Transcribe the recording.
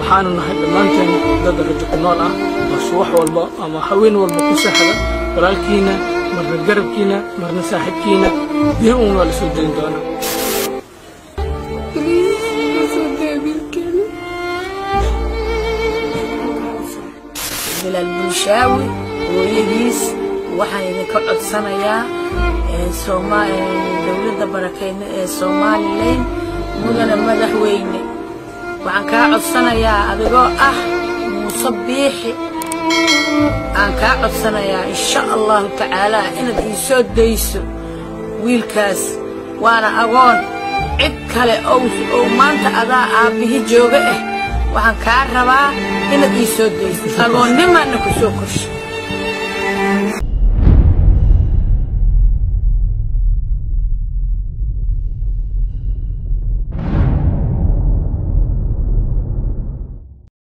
waxaanu nahay dhammaanteen dad rajo ku nool ah oo subax walba ama haween walba ku seexda walaalkiina marna garabkiina marna saaxiibkiina bir uun waa la soo dayn doonaa bilaal bulshaawi hooyadiis waxaan idinka codsanayaa dowladda barakeyne ee somalilan mudana madaxweyne waxaan kaa codsanayaa adigoo ah muuse biixi aan kaa codsanayaa insha allahu tacaalaa inaad ii soo dayso wiilkaas waana agoon cid kale oo maanta adaa aabbihi jooga ah waxaan kaa rabaa inaad ii soo dayso agoonnimaana ku soo korsha